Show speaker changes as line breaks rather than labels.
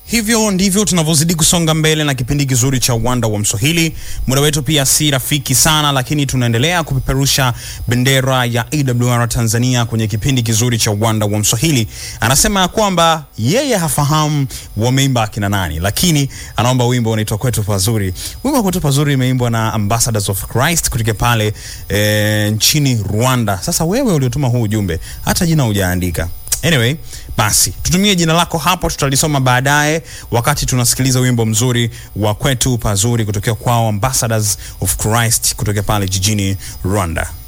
Hivyo ndivyo tunavyozidi kusonga mbele na kipindi kizuri cha uwanda wa Mswahili. Muda wetu pia si rafiki sana, lakini tunaendelea kupeperusha bendera ya AWR Tanzania kwenye kipindi kizuri cha uwanda wa Mswahili. Anasema ya kwamba yeye hafahamu wameimba akina nani, lakini anaomba wimbo unaitwa kwetu pazuri. Wimbo wa kwetu pazuri imeimbwa na Ambassadors of Christ kutoka pale e, nchini Rwanda. Sasa wewe uliotuma huu ujumbe, hata jina hujaandika. Anyway, basi tutumie jina lako hapo, tutalisoma baadaye wakati tunasikiliza wimbo mzuri wa kwetu pazuri kutokea kwao Ambassadors of Christ kutokea pale jijini Rwanda.